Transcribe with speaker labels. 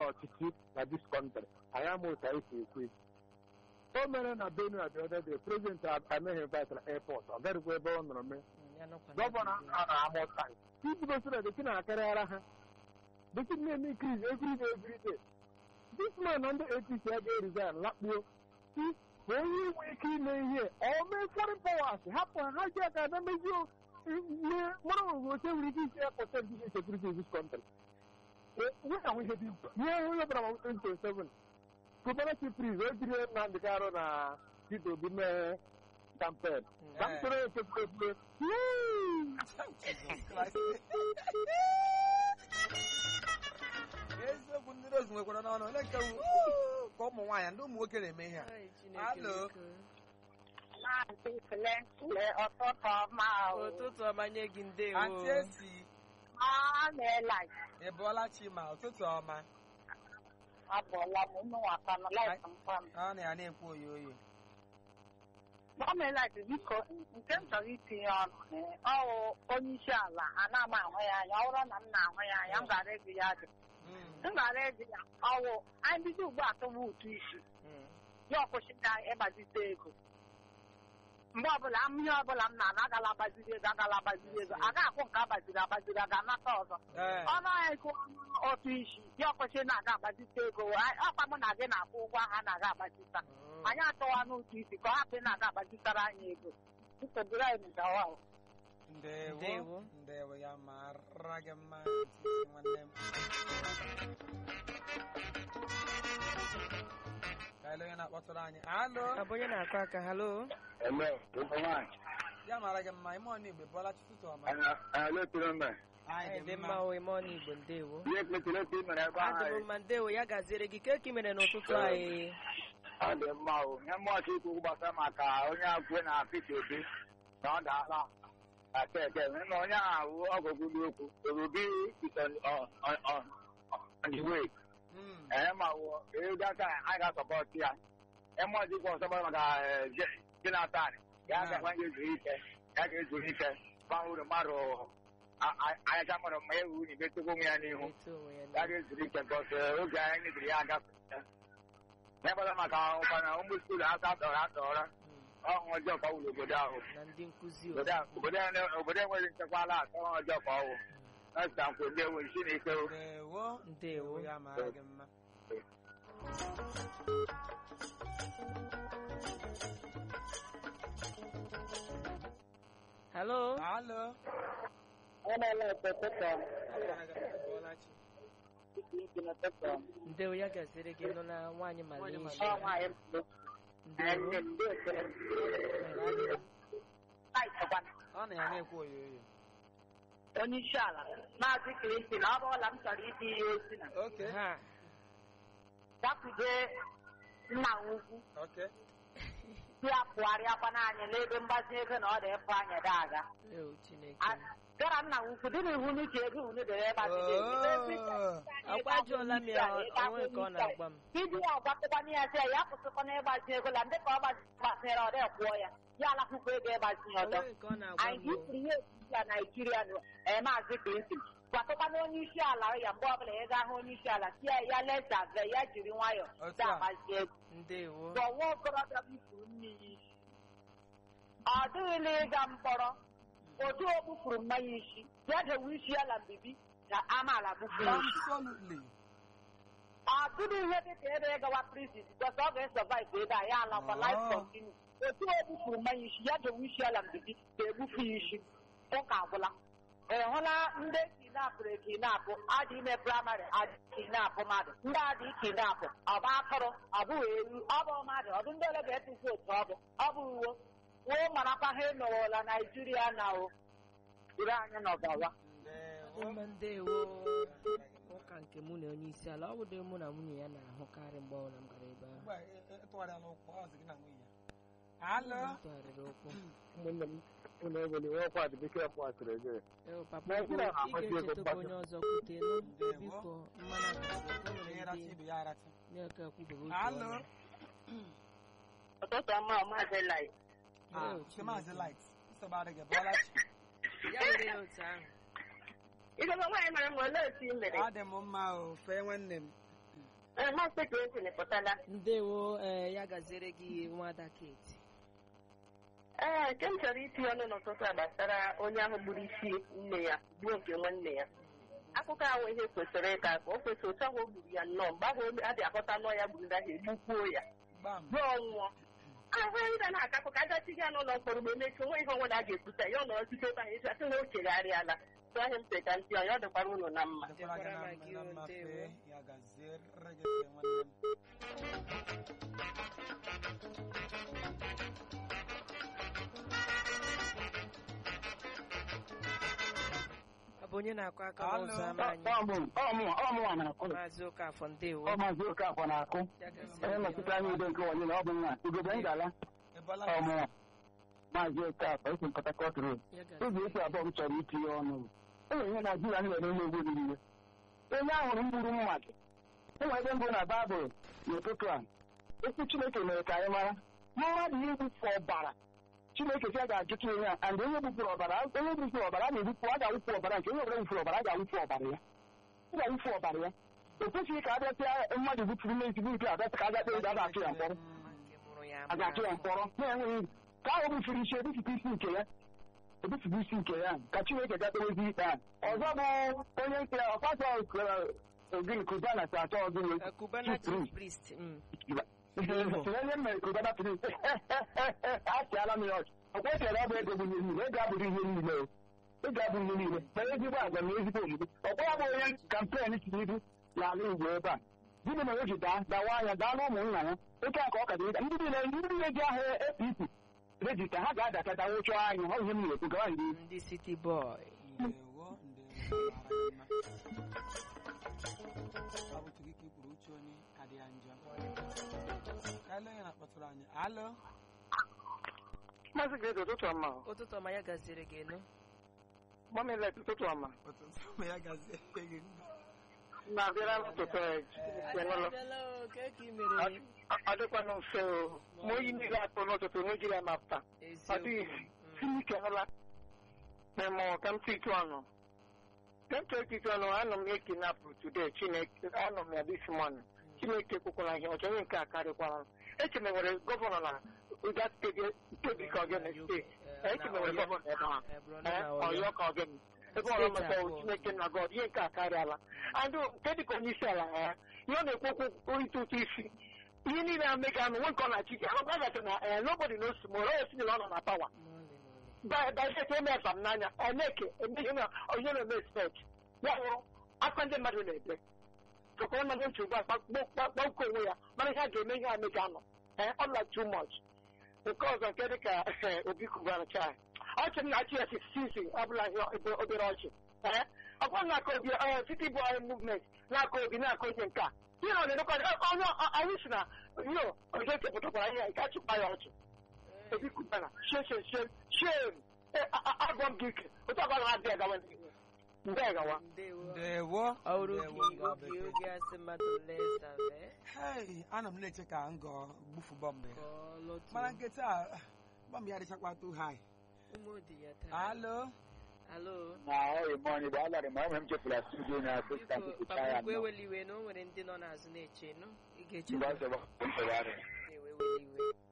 Speaker 1: n'ọchịchị na dis kọntrị anyị ama otu anyị si ekwu ekwu o mere na benue the other day prezident ameghị batara airport ọ garịkwa ebe ọ nọrọ mee
Speaker 2: ya nọkwa na
Speaker 1: gọvanọ
Speaker 2: Abuja.
Speaker 1: a na-amụta iji gosi na bekee na-akarịara ha bekee na-eme increase every day every day this man na ndị apc agaghị resign lakpuo si bụ onye nwe ike ime ihe ọ mee foreign powers hapụ ha ha ji aka ebe mezie ihe mara onwe oche nwere ike isi ya pọsent ihe security in this country nwee ahụ ihe dị mkpa ihe onye ọbụla ma 2027 gọvanọ chipris o jiri Nnamdị Karụ na Peter Obi mee kampen ka m soro ekekwe ekwe
Speaker 3: Jesus Christ. eziokwu ndị rozu nwekwara n'ọnụ ole nke wu ka ụmụ nwaanyị ndị ụmụ nwoke na-eme ihe a
Speaker 2: Ai, Chineke
Speaker 3: Alo.
Speaker 2: biko.
Speaker 4: Maazị Flensile ọtụtụ ọma o.
Speaker 2: ụtụtụ ọma nye gị ndewo
Speaker 3: antị esi
Speaker 4: Ọ na-ela
Speaker 3: ịbụọla chi ma ụtụtụ ọma
Speaker 4: abụọla m unu nwata na laịf mkpa m.
Speaker 3: ọ na ya na-ekwu oyi oyi
Speaker 4: Ọ meela biko nke m chọrọ itinye ọnụ eh, ọ wụ onye isi ala ana m ahụ ya anya ọ bụrụ na m na-ahụ ya anya m gara ego ya dị
Speaker 3: Mm,
Speaker 4: m gara ego ya ọwụ anyị bido ugbu a tụwa ụtụ isi
Speaker 3: mm.
Speaker 4: ya ọkwụsịta ịgbazite ego mgbe ọbụla m ihe ọbụla m na-ana agala agbaziri ego agala agbaziri ego a ga-akwụ nke agbaziri agbaziri a ga-anata ọzọ
Speaker 3: Ee,
Speaker 4: ọnụ ahịa ego otu isi ya ọkwụsị na-aga agbazite ego Anyị- ọkwa mụ na gị na-akwụ ụgwọ ahụ a na-aga agbazita
Speaker 3: mm.
Speaker 4: anyị atọwa n'ụtụ isi ka ọ hapụ ị na-aga agbazitara anyị ego nsogbu anyị gawa o.
Speaker 3: ndewo
Speaker 2: Ndewo.
Speaker 3: ndewo ya mara gị mma ntị nwanne m ka ele onye na-akpọtụrụ anyị alo
Speaker 2: Ọ bụ onye na-akụ aka halo
Speaker 1: eme ụmụ nwaanyị
Speaker 3: ya mara gị mma ime ọnụ igbe bụọla chi ụtụtụ ọma
Speaker 1: anyị letụrụ mbe
Speaker 2: anyị dị mma o ime ọnụ igbo ndewo
Speaker 1: ihe kpetụrụ otu i mere ebe
Speaker 2: adị m mma ndewo ya gaziere gị ka eki mere n'ụtụtụ anyị
Speaker 1: ọ dị mma o ihe mmụọchị ikwu gbasara maka onye akwụkwọ na Peter Obi na ọ daala aka eke na onye ahụ ọgụgụ okwu obi is on on- on- on- on the way
Speaker 3: Mm,
Speaker 1: ee ma wụ ego aka anyị ga-asọpọtụ ya mmụọchị ikwu ọsọ gbara maka eh, Je- Jonathan ya ga-agwa ya ezuru ike ya ga-ezuru ike gbanwere mmadụ ayacha mmadụ ma ewu na imetụkwa onwe ya n'ihu
Speaker 2: eto onwe ya
Speaker 1: ya
Speaker 2: n'ihu.
Speaker 1: ga-ezuru ike because eh, oge anyị mebiri ya agafe ya gbara maka ụkwana ụmụ skuulu aka dọrọ adọrọ
Speaker 2: Mm.
Speaker 1: ọhụ ọjọọ ka ọ wụrụ obodo ahụ
Speaker 2: na ndị nkụzi o
Speaker 1: obodo a- obodo a- obodo enweghị nchekwa ala atọ ọhụ ọjọọ ka ọ wụ ọsịta nkwe ndị enwe isi na ike o.
Speaker 3: ndewo
Speaker 2: ndewo
Speaker 3: ya mara gị mma
Speaker 2: halo
Speaker 3: alo
Speaker 4: Emeela ụtụtụ
Speaker 3: ya mara gị mma ịbụọla chi
Speaker 4: isi n'ụtụtụ
Speaker 2: ndewo ya gaziere gị nọ na nwaanyị
Speaker 3: Nwaanyị
Speaker 2: Malaysia
Speaker 4: ọ nwaanyị mbụ
Speaker 2: ndewo
Speaker 4: nne m ndị ekele laịtịkwa
Speaker 3: ọ na ya na-ekwu oyi oyi
Speaker 4: onye isi ala maazị Clinton ọ bụrụla m chọrọ ịdị ihe ozi na
Speaker 3: oke
Speaker 2: ha
Speaker 4: gbakwude nna m ukwu
Speaker 3: oke
Speaker 4: si apụgharịakwana anyị n'ebe mgbazi ego na ọ dị ịpụ anyị da aga
Speaker 2: ewu chineke
Speaker 4: A- gara nna m ukwu dị na iwu n'uche ego unu dere ịgbaziri ego
Speaker 2: agwajuola m ya onwe nke ọ na-agwa m
Speaker 4: Ibi ya ọgbatịkwana ya sị ya kwụsịkwana ịgbazi ego la ndị ka ọ gbaziri ọ dị kwụọ ya ya alakwụkwọ ego ịgbazi ya ọzọ
Speaker 2: onwe nke ọ na-agwa
Speaker 4: anyị
Speaker 2: m o.
Speaker 4: jipụrụ ihe osisi ya naijiria nụ ee maazị Clinton gwakọkwana onye isi ala ya mgbe ọbụla ị ga-ahụ onye isi ala si ya ya lezave ya jiri nwayọọ
Speaker 3: Otu a.
Speaker 4: na-agbazi ego
Speaker 2: ndewo
Speaker 4: dọwa okorobịa bufuru mmiri isi ọ dịghịla ịga mkpọrọ otu o bufuru mmanya isi ya dewe isi ya na mbibi ka amaala bufuru isi
Speaker 3: absolutely
Speaker 4: ọ dịghị ihe dị ka ebe ịgawa prison because ọ ga-esọvive ebe a ya alakwa
Speaker 3: Oh.
Speaker 4: life continue otu o bufuru mmanya isi ya dewe isi ya na mbibi ga-ebufu ya isi ụka agwụla ị hụla ndị kinapụrụ ekinapụ adị ime praịmarị adị kinapụ mmadụ ndị adị kinapụ ọ bụ atụrụ ọ bụghị ewu ọ bụ mmadụ ọ bụ ndị ole ga-etu vootu ọ bụ ọ bụ uwe woo marakwa ha emerela naijiria na o duru anyị n'ọgawa
Speaker 3: ndewo
Speaker 2: mma ndewo ụka nke mụ na onye isi ala ọ bụ dị mụ na nwunye ya na-ahụkarị mgbe ọbụla m gara ebe ahụ
Speaker 3: ugbu a ị- ị- ịtụgharịala ụkwụ ọ sị gị na nwunye ya alo
Speaker 2: m tụgharịrị ụkwụ
Speaker 1: ụmụnne m unu eweli nwe ọkwa dị bekee kwasịrị eze
Speaker 2: Ewu, papa
Speaker 1: Naijiria
Speaker 2: ị
Speaker 1: na-agbasi ego
Speaker 2: ga-echetakwa
Speaker 1: mgbasa.
Speaker 2: onye ọzọ kwutenụ
Speaker 3: Ndewo.
Speaker 2: biko mmanụ agụgụ o
Speaker 3: onye
Speaker 2: nwere
Speaker 3: racha
Speaker 2: ndị
Speaker 3: ibe ya aracha
Speaker 2: na-eke akwụbeghị otu
Speaker 3: alo
Speaker 2: ọnụ.
Speaker 4: ụtụtụ ọma maazị lai
Speaker 3: Ah,
Speaker 2: Ewu,
Speaker 3: nke maazị
Speaker 2: Chineke.
Speaker 3: light nsogbu adịghị bụọla chi
Speaker 2: ya were ya otu ahụ
Speaker 4: idobe nwaanyị mara m olee otu i mere
Speaker 3: ọ dị m mma o fee nwanne m
Speaker 5: Ee, Maazị Clinton pụtala.
Speaker 2: ndewo ee ya gaziere gị nwada kate
Speaker 5: Ee, nke m chọrọ itinye ọnụ n'ụtụtụ a gbasara onye ahụ gburu isi nne ya gbuo nke nwanne ya. Akụkọ ahụ ihe kwesịrị ịka ka o kwesịrị otu ahụ o gburu ya nnọọ mgbe ahụ a dị ahụta nọọ ya gburu ahụ egbukwuo ya
Speaker 3: gbam
Speaker 5: ruo ọnwụọ. ahụ anyị ga na-aka akụkọ agachi ya n'ụlọ mkpọrọ mgbe emechi onwe ihe ọnwụna a ga-ekwuta ya ọ nọrọ site ebe ahụ eji asị na o chegharịala tụ ahịa m sị ka ntị ya ọ dịkwara unu na mma
Speaker 3: dịkwara gị
Speaker 2: Dịkwara
Speaker 3: na
Speaker 2: gị
Speaker 3: na
Speaker 2: o,
Speaker 3: mmafe
Speaker 2: ndewo.
Speaker 3: ya gaziere gị nwanne m
Speaker 2: ọ bụ onye na-akụ aka
Speaker 3: Alo.
Speaker 2: n'ụzọ ama anyị
Speaker 1: ọmụnwa na-akụ
Speaker 2: maazị ụkafọ ndewo
Speaker 1: ọ maazị Okafọ na-akụ
Speaker 2: ya gaziere
Speaker 1: onye
Speaker 2: gị
Speaker 1: nnọchite anya udo nke onye na ọ bụ nwa ugogbe ngala
Speaker 3: ịbọla
Speaker 1: ọmụnwa maazị Okafọ esi Port Harcourt Road
Speaker 2: ya
Speaker 1: oge
Speaker 2: gaziere
Speaker 1: esi abụọ m chọrọ itinye ọnụ o nwere ihe Naijiria nwere n'egwu niile onye ahụrụ mgburu mmadụ enwe ebe mbụ na baịbụl n'ụtụtụ a okwu Chineke mere ka anyị mara mmadụ iwufu ọbara Chineke sị a ga-ajụta onye a and onye gbupụrụ ọbara onye gbupụrụ ọbara a ga-egbupụ a ga-awụpụ ọbara nke onye ọbụla gbupụrụ ọbara a ga-awụpụ ọbara ya a ga-awụpụ ọbara ya o kwesịghị ka a bịasịa mmadụ gbupụrụ na ezigbo ike abịasị ka a ga kpee a ga-atụ ya mkpọrọ
Speaker 2: nke mụrụ ya
Speaker 1: a ga-atụ ya mkpọrọ na-enweghị ka ahụ bufere isi ebipụta isi nke ya ebipụta isi nke ya ka Chineke gakperezi ikpe a ọzọ bụ onye nke ọfasọ ogiri kubana si achọ ọzọ
Speaker 2: Eh, Cubana chief priest mm.
Speaker 1: onye mere kubana prince achịala m ya ọchị ọ kwesịrị ọ bụ ego bụ ihe niile ego abụghị ihe niile o ego abụghị ihe niile mere ezigbo agwa na ezigbo omume ọkwa ya bụ onye kampen Tinubu n'ala Igbo ebe a gịnị mere o ji daa dawa anya daa na ụmụnna ya oke a ka ọ ka dị ndị niile ndị niile ji ahụ APC rejista ha ga-adata dawụchọ anya ọ ihe m na-ekwu gawa ndị
Speaker 2: ndị city boy
Speaker 3: ndewo ndewo mara mma ọ bụ tugi ka ị kwuru uche onye ka dị ya njọ ka ele onye na-akpọtụrụ anyị alo
Speaker 1: Maazị Grace ụtụtụ ọma
Speaker 2: ụtụtụ ọma ya gaziere gị nụ
Speaker 1: mamilet ụtụtụ ọma
Speaker 3: ụtụtụ ma ya gazie gị
Speaker 1: na-abịara n'ụtụtụ enwelụ
Speaker 2: Abịala o, ka ka ị mere
Speaker 1: ọ dịkwanụ mfe o ma oyi niile akpụ n'ụtụtụ n'ojiri ya mapụta ọ dịghị
Speaker 2: eziokwu
Speaker 1: Chineke nụla memo ka m tụtụ ọnụ ka m tụọ tụtụ ọnụ anọ m ekinapụ today Chineke anọ m ya this morning Chineke kwukwara ihe ọchọ onye nke a karịkwara m eche m nwere gọvanọ na Uga steeti steeti ka ọgene steeti eche m nwere gọvanọ ebe ahụ
Speaker 2: Eh, bụrụ
Speaker 1: Eh,
Speaker 2: na Ọyọ.
Speaker 1: ọyọ ka ọgene ebe ọrụ
Speaker 2: Steeti
Speaker 1: mata
Speaker 2: abụọ.
Speaker 1: Chineke na God ihe nke a karịala andụ nke dịka onye isi ala ya ihe ọ na-ekwu okwu ịtụ ụtụ isi ihe niile a mega anụ nwe nke ọ na-achị ya ọ gasị na eh, nobody knows tomorrow o si na ọ nọ na pawa
Speaker 2: Mọlị, mọlị.
Speaker 1: dajeti eme efa m n'anya eneke emeghị na onye na-eme expect ya hụrụ aka ndị mmadụ na-ebe tụkwara mmadụ ntị ugbu a kpakpọ onwe ya mana ihe a ga-eme ihe a mega anọ ee ọ like too much nke ọzọ nke dị ka obi kubara chai ọchị m na-achị ya sisi ọ bụla ihe obere ọchị ee ọ bụrụ na-aka obi city boy movement na-aka obi na-aka onye nke a ihe na ọdịdịkwa onye anyị si na yo oge kepụtakwara ihe ka achịkwa ya ọchị obi kubara shem shem shem shem agwọ m gị ike otu ọbụla na-adị agawa n'ihu ndị agawa
Speaker 2: ndewo
Speaker 3: ndewo
Speaker 2: ọ bụrụ
Speaker 3: ndewo
Speaker 2: oge
Speaker 3: ngọ
Speaker 2: oge
Speaker 3: bekee.
Speaker 2: oge asị mmadụ lesave
Speaker 3: Hey, ana m na-eche ka ngọ gbufu bọmbụ
Speaker 2: ka
Speaker 3: ya
Speaker 2: ọ lọtuo
Speaker 3: mana nkịta a, bọmbụ ya dịchakwa too high
Speaker 2: ụmụ dị ya taa
Speaker 3: alo
Speaker 2: alo
Speaker 1: na ọyị mọnị bụ alarị ma enwe m chefula studio na asịstant
Speaker 2: biko
Speaker 1: pụcha ya
Speaker 2: papa eweli iwe na o nwere ndị nọ n'azụ na-eche nụ ị ga-eche
Speaker 1: mgbe ọ sọrọ ntụgharị
Speaker 2: ewe weli iwe